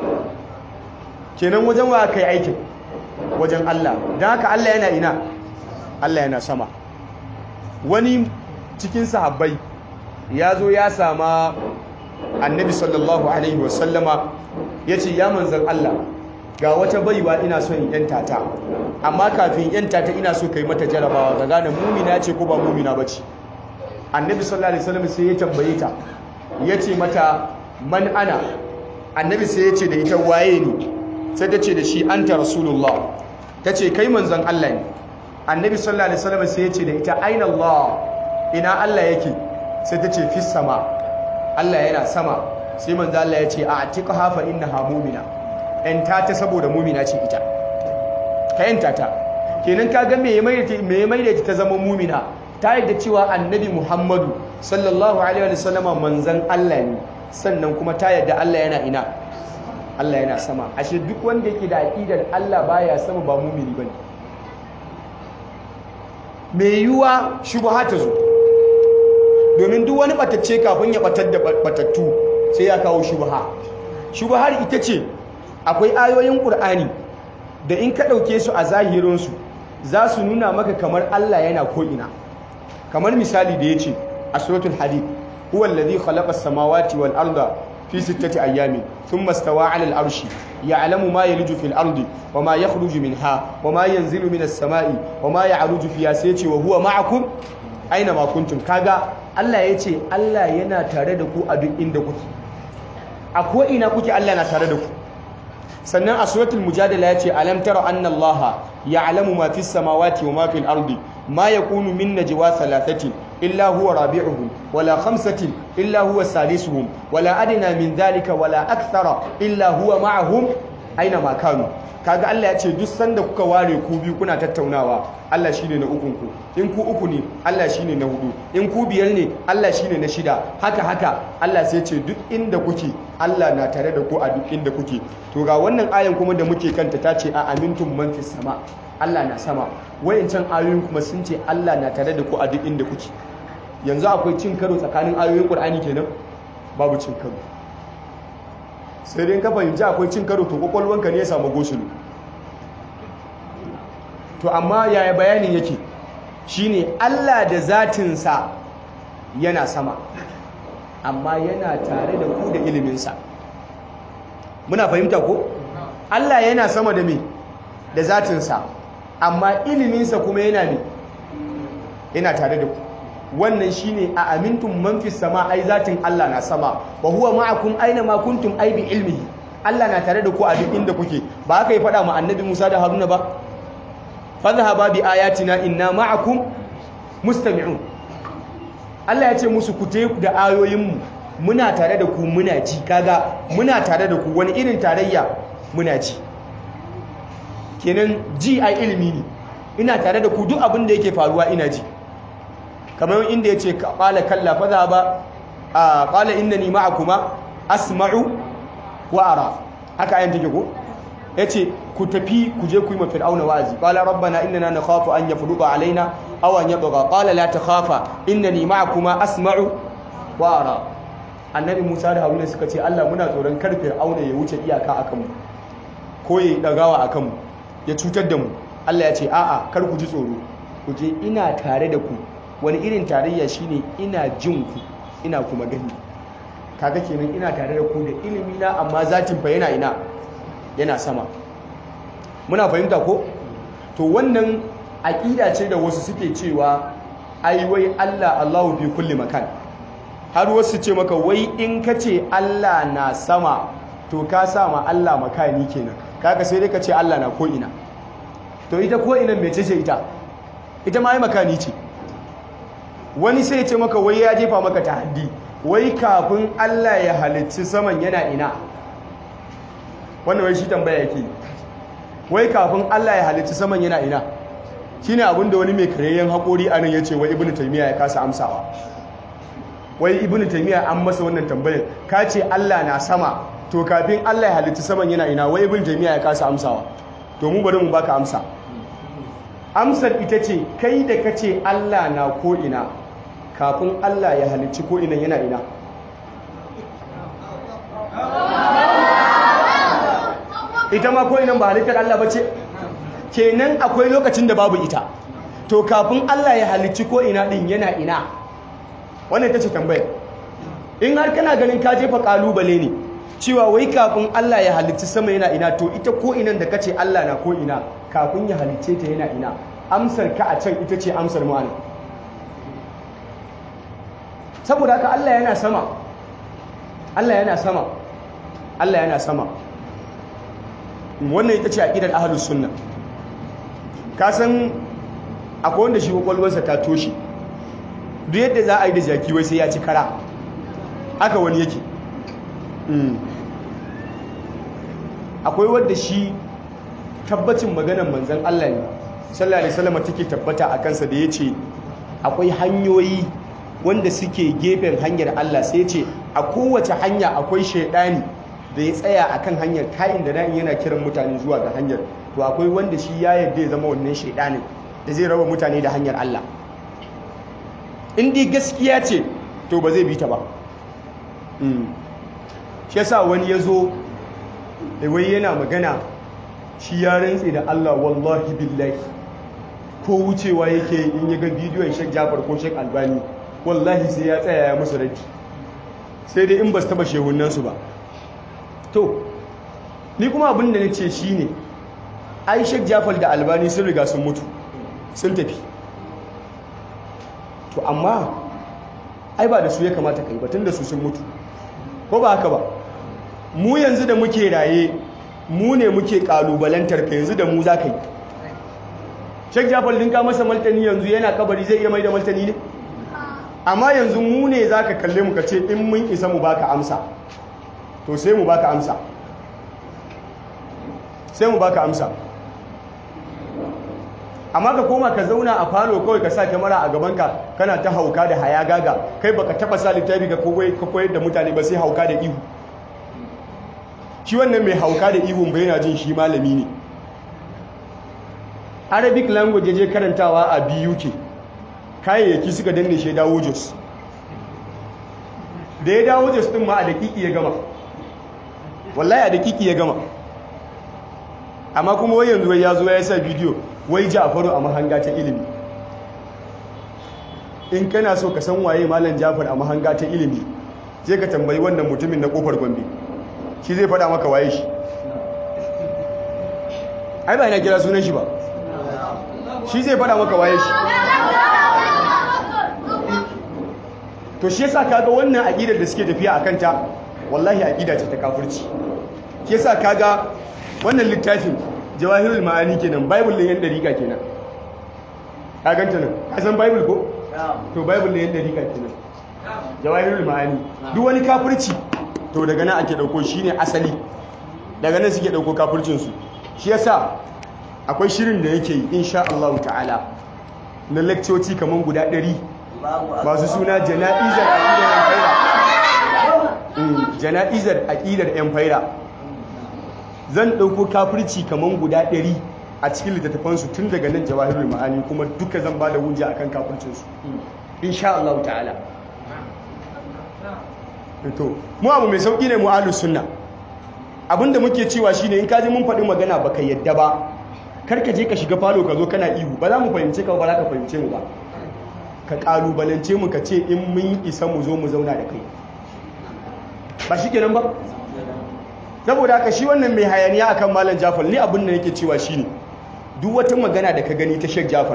kenan wajen wa kai aikin wajen Allah don haka Allah yana ina Allah yana sama wani cikin sahabbai ya zo ya sama annabi sallallahu alaihi wasallama ya ce ya manzan Allah ga wata baiwa ina so in yanta ta amma kafin yanta ta ina so kai mata jarabawa ga gane mumina ce ko ba mumina ba ce annabi sallallahu alaihi wasallam sai ya tambaye ta ya ce mata man ana annabi sai ya ce da ita waye ne sai ta ce da shi anta rasulullah ta ce kai manzon Allah ne annabi sallallahu alaihi wasallam sai ya ce da ita aina Allah ina Allah yake sai ta ce fis sama Allah yana sama sai manzon Allah ya ce a atiqha fa innaha mu'mina yanta ta saboda mu'mina ce ita ka yanta ta kenan ka ga me mai me mai da ta zama mu'mina ta yadda cewa annabi Muhammadu sallallahu alaihi wasallam manzon Allah ne sannan kuma ta yadda Allah yana ina Allah yana sama ashe duk wanda yake da aqidar Allah baya sama ba mumini bane me yiwa shubha ta zo domin duk wani batacce kafin ya batar da batattu sai ya kawo shubha shubhar ita ce akwai ayoyin Qur'ani da in ka dauke su a zahirin su za su nuna maka kamar Allah yana ko ina kamar misali da yace a suratul hadid huwa alladhi khalaqa as-samawati wal arda في ستة أيام ثم استوى على العرش يعلم ما يلج في الأرض وما يخرج منها وما ينزل من السماء وما يعرج فيها سيتي وهو معكم أينما كنتم كاغا الله يتي الله ينا تاردكو أدو إندكو أكو إنا كوكي الله ينا تاردكو sannan a suratul mujadala yace alam tara anna allaha ya'lamu ma fis samawati wa ma fil ardi ma yakunu min najwa thalathatin illa huwa rabi'uhum wala khamsatin illa huwa salisuhum wala adna min dhalika wala akthara illa huwa ma'ahum aina ma kanu kaga Allah ya ce duk sanda kuka ware ku biyu kuna tattaunawa Allah shine na ukun ku in ku uku ne Allah shine na hudu in ku biyar ne Allah shine na shida haka haka Allah sai ce duk inda kuke Allah na tare da ku a duk inda kuke to ga wannan ayan kuma da muke kanta ta ce a amintum man fis sama Allah na sama wayancan ayoyin kuma sun ce Allah na tare da ku a duk inda kuke yanzu akwai cin karo tsakanin ayoyin Qur'ani kenan babu cin karo sai dai ka fahimci akwai cin karo to kwakwalwanka ne ya samu gosulu to amma yaya bayanin yake shine Allah da zatinsa yana sama amma yana tare da ku da iliminsa muna fahimta ko Allah yana sama da me da zatinsa amma iliminsa kuma yana me yana tare da ku wannan shine a amintum man fis sama ai zatin Allah na sama wa huwa ma'akum aina ma kuntum ai bi ilmihi Allah na tare da ku a duk inda kuke ba haka yi faɗa mu annabi Musa da Haruna ba fadhhaba bi ayatina inna ma'akum mustami'un Allah ya ce musu ku te da ayoyinmu muna tare da ku muna ji kaga muna tare da ku wani irin tarayya muna ji kenan ji ai ilimi ne ina tare da ku duk abin da yake faruwa ina ji kamar inda yace qala kalla fadhhaba qala innani ma'akuma asma'u wa ara haka ayan take ko yace ku tafi ku je ku yi ma fir'auna wa'azi qala rabbana innana nakhafu an yafruqa alaina aw an yabgha qala la takhafa innani ma'akuma asma'u wa ara annabi Musa da Haruna suka ce Allah muna tsoron kar fir'auna ya wuce iyaka akan mu ko ya dagawa akan mu ya cutar da mu Allah ya ce a'a kar ku ji tsoro ku je ina tare da ku wani irin tarayya shine ina jin ku ina kuma gani kaga kenan ina tare da ku da ilimi na amma zatin fa yana ina yana sama muna fahimta ko to wannan aqida ce da wasu suke cewa ai wai Allah Allahu fi kulli makan har wasu ce maka wai in ka ce Allah na sama to ka sa ma Allah makani kenan kaga sai dai ka ce Allah na ko ina to ita ko ina mece ce ita ita ma ai makani ce wani sai ya ce maka wai ya jefa maka tahaddi wai kafin Allah ya halicci saman yana ina wannan wai shi tambaya yake wai kafin Allah ya halicci saman yana ina shine abinda wani mai kareyyen haƙori a nan ya ce wai ibnu taymiya ya kasa amsawa wai ibnu taymiya an masa wannan tambayar ka ce Allah na sama to kafin Allah ya halicci saman yana ina wai ibnu taymiya ya kasa amsawa to mu bari mu baka amsa amsar ita ce kai da kace Allah na ko ina kafin Allah ya halicci ko ina yana ina ita ma ko inan ba halittar Allah ba ce kenan akwai lokacin da babu ita to kafin Allah ya halicci ko ina din yana ina wannan ita ce tambayar in har kana ganin ka jefa kalubale ne cewa wai kafin Allah ya halicci sama yana ina to ita ko inan da kace Allah na ko ina kafin ya halicce ta yana ina amsar ka a can ita ce amsar mu anan saboda haka Allah yana sama Allah yana sama Allah yana sama wannan ita ce aqidar ahlus sunna ka san akwai wanda shi kwakwalwarsa ta toshe duk yadda za a yi da jaki wai sai ya ci kara haka wani yake akwai wanda shi tabbacin maganan manzan Allah ne sallallahu alaihi wasallam take tabbata a kansa da yace akwai hanyoyi wanda suke gefen hanyar Allah sai ce a kowace hanya akwai shaidani da ya tsaya akan hanyar kayan da na'in yana kiran mutane zuwa ga hanyar to akwai wanda shi ya yarda ya zama wannan shaidanin da zai raba mutane da hanyar Allah in dai gaskiya ce to ba zai bi ta ba shi yasa wani ya zo wai yana magana shi ya rantse da Allah wallahi billahi ko wucewa yake in ya ga bidiyon Sheikh Jafar ko Sheikh Albani wallahi sai ya tsaya ya musu raddi sai dai in ba su taba shehunansu ba to ni kuma abin da nace shine ai Sheikh Jafar da Albani sun riga sun mutu sun tafi to amma ai ba da su ya kamata kai batun da su sun mutu ko ba haka ba mu yanzu da muke raye mu ne muke kalubalantar ka yanzu da mu za ka yi Sheikh Jafar dinka masa martani yanzu yana kabari zai iya mai da martani ne amma yanzu mu ne za ka kalle mu ka ce in mun isa mu baka amsa to sai mu baka amsa sai mu baka amsa amma ka koma ka zauna a falo kawai ka sa kyamara a gabanka kana ta hauka da haya gaga kai baka taba sa littafi ka koyar da mutane ba sai hauka da ihu shi wannan mai hauka da ihun bai yana jin shi malami ne arabic language je karantawa a BUK kayayyaki suka danne shi dawo jos da ya dawo jos din ma a dakiki ya gama wallahi a dakiki ya gama amma kuma wai yanzu ya zo ya sa bidiyo wai Jafaru a mahanga ta ilimi in kana so ka san waye malam Jafar a mahanga ta ilimi sai ka tambayi wannan mutumin na kofar Gombe shi zai faɗa maka waye shi ai ba ina kira sunan shi ba shi zai faɗa maka waye shi to shi yasa kaga wannan aqidar da suke tafiya akan ta wallahi aqida ce ta kafirci shi yasa kaga wannan littafin jawahirul ma'ani kenan bible din yan dariƙa kenan ka ganta nan ka san bible ko to bible din yan dariƙa kenan jawahirul ma'ani duk wani kafirci to daga nan ake dauko shine asali daga nan suke dauko kafircin su shi yasa akwai shirin da yake yi insha Allah ta'ala na lectoci kaman guda 100 masu suna jana'izar aqidar yan faira jana'izar aqidar yan faira zan ɗauko kafirci kamar guda ɗari a cikin littattafansu tun daga nan jawahirul ma'ani kuma duka zan ba da hujja akan kafircinsu insha Allah ta'ala to mu abu mai sauki ne mu ahlus sunna abinda muke cewa shine in ka ji mun faɗi magana baka yadda ba kar ka je ka shiga falo ka zo kana ihu ba za mu fahimce ka ba za ka fahimce mu ba ka kalubalance mu ka ce in mun isa mu zo mu zauna da kai ba shi kenan ba saboda haka shi wannan mai hayaniya akan malam Jafar ni abin da yake cewa shine duk wata magana da ka gani ta Sheikh Jafar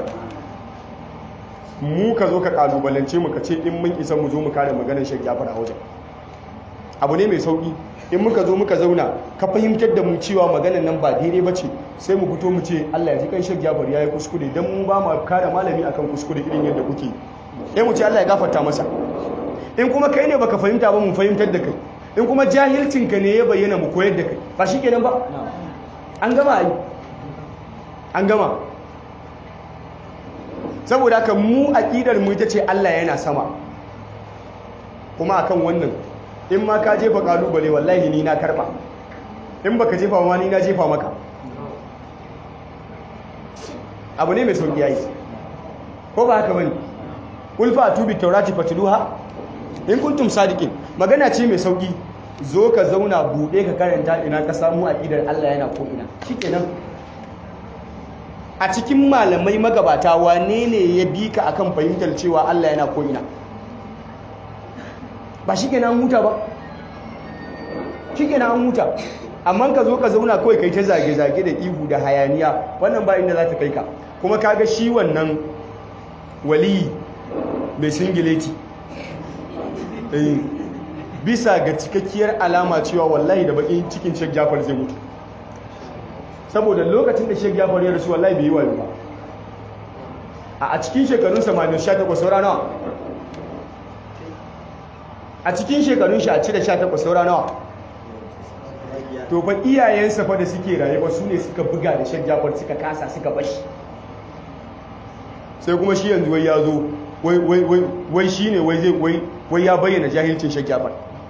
mu ka zo ka kalubalance mu ka ce in mun isa mu zo mu kare maganar Sheikh Jafar a wajen abu ne mai sauki in muka zo muka zauna ka fahimtar da mu cewa maganar nan ba daidai ba ce sai mu fito mu ce Allah ya ji kan Sheikh Jafar yayi kuskure dan mu ba mu kare malami akan kuskure irin yadda kuke eh mu ce Allah ya gafarta masa in kuma kai ne baka fahimta ba mu fahimtar da kai in kuma jahilcinka ne ya bayyana mu koyar da kai ba shi kenan ba an gama yi an gama saboda haka mu aƙidar mu ita ce Allah yana sama kuma akan wannan in ma ka jefa kalubale wallahi ni na karba in baka jefa ma ni na jefa maka abu ne mai sauki yayi ko ba haka bane ulfa tubi taurati fatluha in kuntum sadiqin magana ce mai sauki zo ka zauna buɗe ka karanta ina ka samu aƙidar Allah yana ko ina shikenan a cikin malamai magabata wane ne ya bi ka akan fahimtar cewa Allah yana ko ina ba shikenan an huta ba shikenan an huta amma ka zo ka zauna kawai kai ta zage-zage da ihu da hayaniya wannan ba inda za ta kai ka kuma kaga shi wannan waliyi mai singileti bisa ga cikakkiyar alama cewa wallahi da bakin cikin Sheikh Jafar zai mutu saboda lokacin da Sheikh Jafar ya rasu wallahi bai yi wayo ba a cikin shekarun 18 saura nawa a cikin shekarun shi a cire 18 saura nawa to fa iyayensa fa da suke rayuwa su ne suka buga da Sheikh Jafar suka kasa suka bashi sai kuma shi yanzu wai ya zo wai shi ne wai ya bayyana jahilcin Sheikh Jafar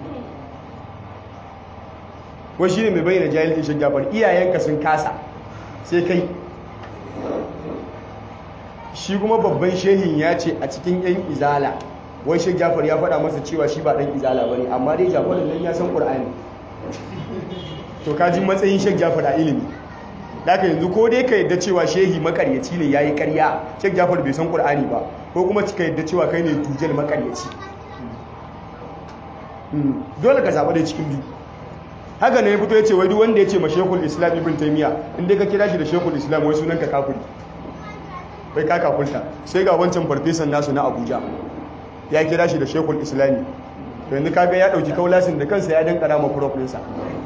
wai shi ne mai bayyana jahilcin Sheikh Jafar iyayenka sun kasa sai kai shi kuma babban shehin ya ce a cikin yan izala wai Sheikh Jafar ya faɗa masa cewa shi ba ɗan izala ba ne amma dai Jafar nan ya san ƙur'ani to kaji matsayin Sheikh Jafar a ilimi daga yanzu ko dai ka yadda cewa shehi makaryaci ne yayi karya Sheikh Jafar bai san Qur'ani ba ko kuma ka yadda cewa kai ne tujal makaryaci dole ka zaba dai cikin biyu haka ne ya fito yace wai duk wanda yace ma Sheikhul Islam Ibn Taymiyyah in dai ka kira shi da Sheikhul Islam wai sunan ka kafiri bai ka kafulta sai ga wancan farfesan nasu na Abuja ya kira shi da Sheikhul Islami to yanzu kaga ya dauki kaulasin da kansa ya dankara ma prof ɗinsa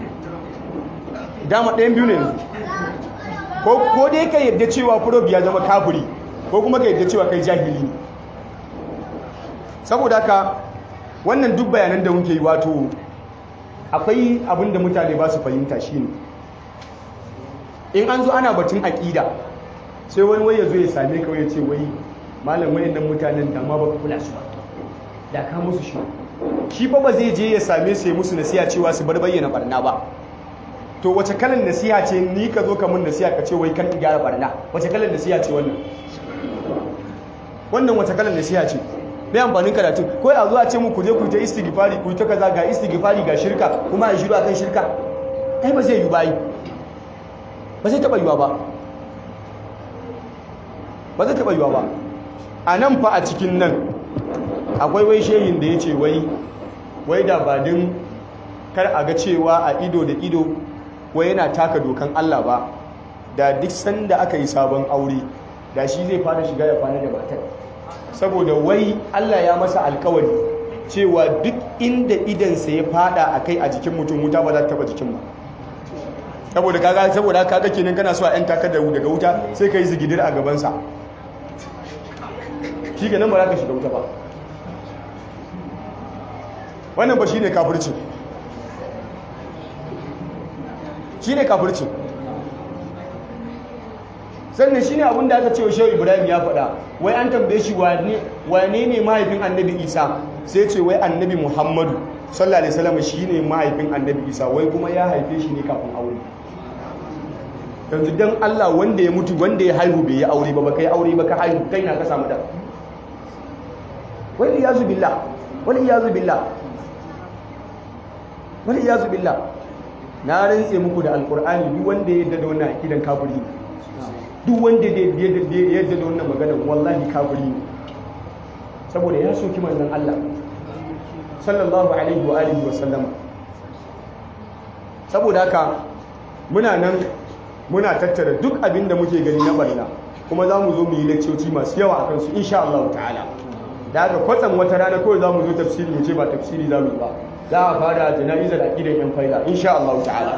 dama ɗayan biyu ne yanzu ko dai ka yadda cewa furob ya zama kafiri ko kuma ka yadda cewa kai jahili ne saboda haka wannan duk bayanan da muke yi wato akwai abin da mutane ba su fahimta shi ne in an zo ana batun aƙida sai wani wai ya zo ya same ka ya ce wai malam wayannan mutanen da ma baka kula su ba da ka musu shi shi fa ba zai je ya same su ya musu nasiha cewa su bar bayyana barna ba to wace kalan nasiha ce ni ka zo ka mun nasiha ka ce wai kan gyara barna wace kalan nasiha ce wannan wannan wace kalan nasiha ce bai amfanin karatu ko a zuwa ce mu ku je ku ta istighfari ku ta kaza ga istighfari ga shirka kuma a shiru akan shirka ai ba zai yi ba ba zai taba yiwa ba ba zai taba yiwa ba a nan fa a cikin nan akwai wai shehin da ya ce wai wai da ba din kar a ga cewa a ido da ido wai yana taka dokan Allah ba da duk sanda aka yi sabon aure da shi zai fara shiga ya kwana da matar saboda wai Allah ya masa alkawari cewa duk inda idansa ya fada a kai a jikin mutum wuta ba za ta taba jikin ba saboda kaga saboda kaga kenan kana so a yan takar da daga wuta sai ka yi zigidir a gabansa shi nan ba za ka shiga wuta ba wannan ba shi ne kafircin shi ne kafirci sannan shi ne abinda aka ce wa shehu ibrahim ya faɗa wai an tambaye shi wane ne mahaifin annabi isa sai ce wai annabi muhammadu sallallahu alaihi wasallam shi ne mahaifin annabi isa wai kuma ya haife shi ne kafin aure yanzu don allah wanda ya mutu wanda ya haihu bai yi aure ba baka yi aure ba ka haihu kai na ka samu da wani iyazu billah wani iyazu billah wani iyazu billah na rantse muku da alkur'ani duk wanda ya yadda da wannan akidan kafiri duk wanda ya yadda da wannan magana wallahi kafiri ne saboda ya soki manzon Allah sallallahu alaihi wa alihi wa sallama saboda haka muna nan muna tattara duk abin da muke gani na barna kuma za mu zo mu yi lakcoci masu yawa a kansu insha Allah ta'ala da haka kwatsam wata rana kawai za mu zo tafsiri mu ce ba tafsiri za mu yi ba za a fara jana'izar aqidan yan faida insha Allah ta'ala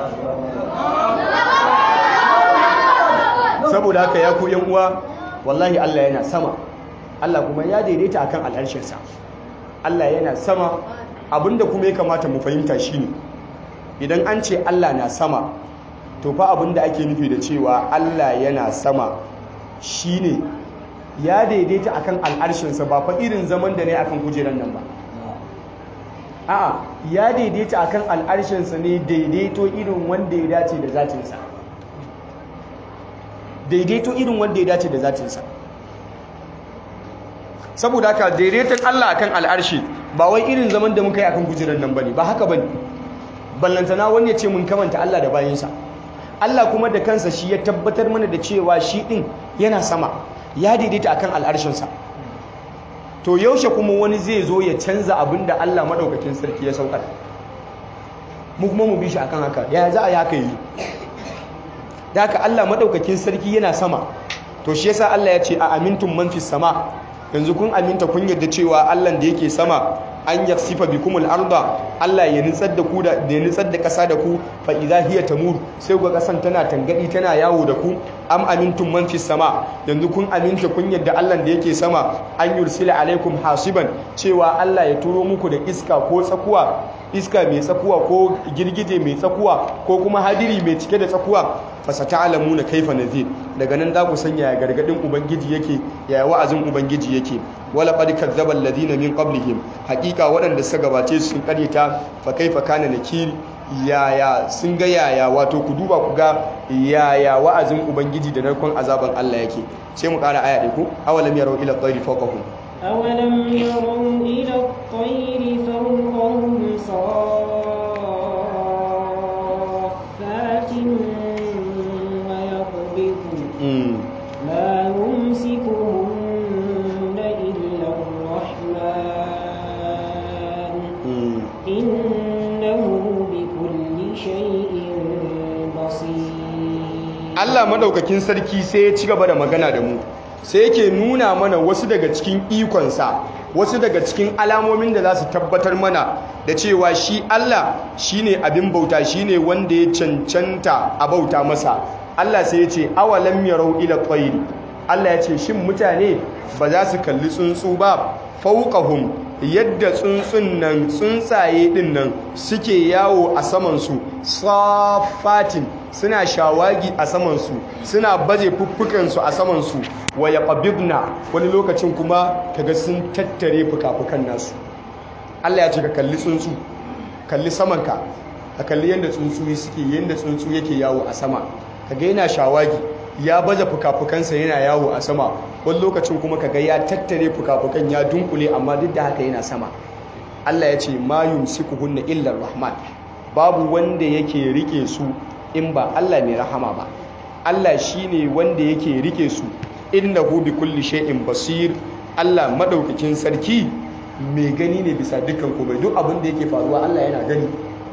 saboda haka ya ku yan uwa wallahi Allah yana sama Allah kuma ya daidaita akan al'arshinsa Allah yana sama abinda kuma ya kamata mu fahimta shine idan an ce Allah na sama to fa abinda ake nufi da cewa Allah yana sama shine ya daidaita akan al'arshinsa ba fa irin zaman da ne akan kujeran nan ba a'a ya daidaita akan al'arshinsa ne daidaito irin wanda ya dace da zatinsa daidaito irin wanda ya dace da zatinsa saboda haka daidaiton Allah akan al'arshi ba wai irin zaman da muka yi akan kujerar nan bane ba haka bane ballantana wani ya ce mun kamanta Allah da bayinsa Allah kuma da kansa shi ya tabbatar mana da cewa shi din yana sama ya daidaita akan al'arshinsa to yaushe kuma wani zai zo ya canza abin da Allah madaukakin sarki ya saukar mu kuma mu bi shi akan haka ya za a yi haka yi da haka Allah madaukakin sarki yana sama to shi yasa Allah ya ce a amintun man fis sama yanzu kun aminta kun yarda cewa Allah da yake sama an yaksifa bikumul arda Allah ya nitsar da ku da ya nitsar da kasa da ku fa idza hiya tamur sai ga kasan tana tangadi tana yawo da ku am amintum man fis sama yanzu kun aminta kun yadda Allah da yake sama an yursila alaikum hasiban cewa Allah ya turo muku da iska ko tsakuwa iska mai tsakuwa ko girgije mai tsakuwa ko kuma hadiri mai cike da tsakuwa fasata'lamuna kaifa nazir daga nan za ku sanya ya gargadin ubangiji yake ya wa'azin ubangiji yake wala qad kadzdzaba alladhina min qablihim haqiqa waɗanda suka gabace su sun karyata fa kaifa kana nakir yaya sun ga yaya wato ku duba ku ga yaya wa'azin ubangiji da narkon azaban Allah yake sai mu ƙara aya ɗaya ku awalam yarau ila tayri fawqahum أولم يروا إلى الطير فوقهم صافات ويقبضن ما يمسكهن إلا الرحمن إنه بكل شيء بصير Allah madaukakin sarki sai ya ci gaba da magana da mu sai yake nuna mana wasu daga cikin ikonsa wasu daga cikin alamomin da za su tabbatar mana da cewa shi Allah shine abin bauta shine wanda ya cancanta a bauta masa Allah sai ya ce awalam yarau ila tayri Allah ya ce shin mutane ba za su kalli tsuntsu ba fauqahum yadda tsuntsun nan tsuntsaye din nan suke yawo a samansu safatin suna shawagi a samansu suna baje fuffukansu a samansu wa yaqbidna wani lokacin kuma kaga sun tattare fukafukan nasu Allah ya ce ka kalli tsuntsu kalli samanka ka kalli yadda tsuntsu suke yadda tsuntsu yake yawo a sama kaga yana shawagi ya baje fukafukansa yana yawo a sama wani lokacin kuma kaga ya tattare fukafukan ya dunkule amma duk da haka yana sama Allah ya ce ma yumsikuhunna illa rahman babu wanda yake rike su in ba Allah mai rahama ba Allah shine wanda yake rike su innahu bi kulli shay'in basir Allah madaukakin sarki mai gani ne bisa dukkan komai duk abin da yake faruwa Allah yana gani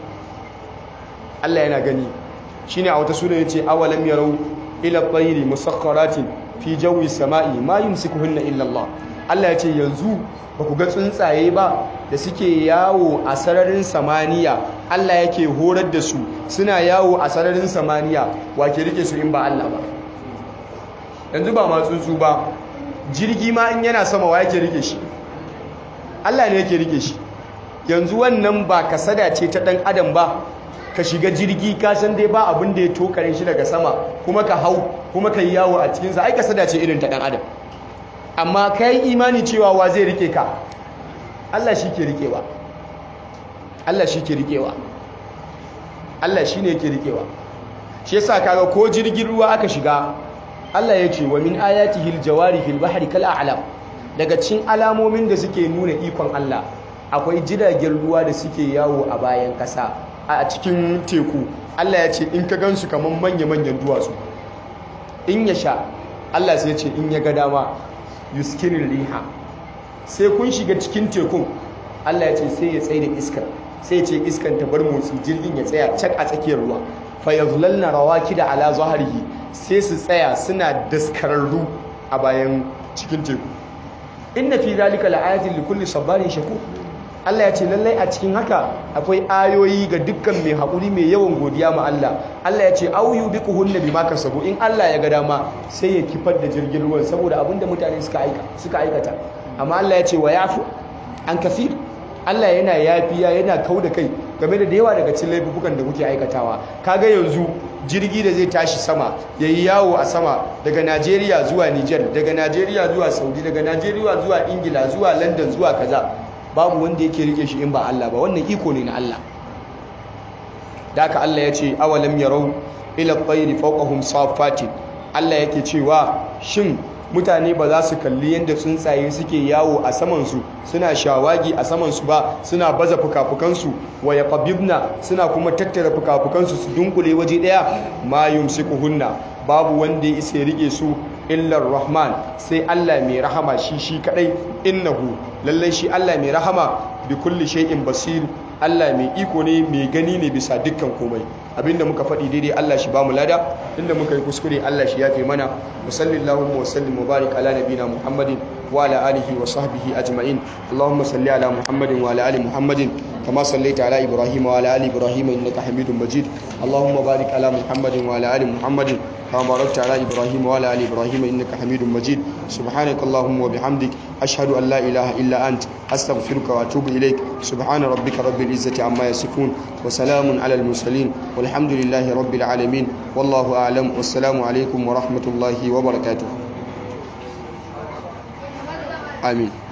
Allah yana gani shine a wata sura yace awalam yarau ila tayri musakhkharatin fi jawi samai ma yumsikuhunna illa Allah Allah yace yanzu ba ku ga tsuntsaye ba da suke yawo a sararin samaniya Allah yake horar da su suna yawo a sararin samaniya wa ke rike su in ba Allah ba yanzu ba ma tsuntsu ba jirgi ma in yana sama wa yake rike shi Allah ne yake rike shi yanzu wannan ba kasada ce ta dan adam ba ka shiga jirgi ka san dai ba abin da ya tokare shi daga sama kuma ka hau kuma ka yi yawo a cikinsa ai kasada ce irin ta dan adam amma ka yi imani cewa wa zai rike ka Allah shi ke rikewa Allah shi ke rikewa Allah shi ne yake rikewa shi yasa kaga ko jirgin ruwa aka shiga Allah ya ce wa min ayatihi aljawari fil bahri kal a'lam daga cikin alamomin da suke nuna ikon Allah akwai jiragen ruwa da suke yawo a bayan kasa a cikin teku Allah ya ce in ka gansu kamar manya-manyan duwatsu in ya sha Allah sai ce in ya ga dama yuskirin riha sai kun shiga cikin tekun Allah ya ce sai ya tsaye da iskar sai ce iskan ta bar motsi jirgin ya tsaya cak a tsakiyar ruwa fa yazlalna rawakida ala zahrihi sai su tsaya suna daskararru a bayan cikin teku inna fi zalika la'ayatin likulli sabarin shakur Allah ya ce lallai a cikin haka akwai ayoyi ga dukkan mai haƙuri mai yawan godiya ma Allah Allah ya ce auyu bi kuhunna bima kasabu in Allah ya ga dama sai ya kifar da jirgin ruwan saboda abinda mutane suka aika suka aikata amma Allah ya ce wa yafu an kafir Allah yana yafiya yana kau da kai game da yawa daga cikin laifukan da kuke aikatawa kaga yanzu jirgi da zai tashi sama yayi yawo a sama daga Najeriya zuwa Niger daga Najeriya zuwa Saudi daga Najeriya zuwa Ingila zuwa London zuwa kaza babu wanda yake rike shi in ba Allah ba wannan iko ne na Allah da haka Allah ya ce awalam yarau ila tayri fawqahum safatin Allah yake cewa shin mutane ba za su kalli yadda tsuntsaye suke yawo a samansu suna shawagi a samansu ba suna baza fukafukansu wa yaqbibna suna kuma tattara fukafukansu su dunkule waje daya ma yumsikuhunna babu wanda ya isa rike su illar rahman sai Allah mai rahama shi shi kadai innahu lallai shi Allah mai rahama bi kulli shay'in basir Allah mai iko ne mai gani ne bisa dukkan komai abinda muka faɗi daidai Allah shi ba mu lada inda muka yi kuskure Allah shi yafe mana wa sallallahu wa sallim wa barik ala nabina Muhammadin wa ala alihi wa sahbihi ajma'in Allahumma salli ala Muhammadin wa ala ali Muhammadin kama sallaita ala Ibrahim wa ala ali Ibrahim innaka Hamidum Majid Allahumma barik ala Muhammadin wa ala ali Muhammadin كما باركت على إبراهيم وعلى آل إبراهيم إنك حميد مجيد سبحانك اللهم وبحمدك أشهد أن لا إله إلا أنت أستغفرك وأتوب إليك سبحان ربك رب العزة عما يصفون وسلام على المرسلين والحمد لله رب العالمين والله أعلم والسلام عليكم ورحمة الله وبركاته آمين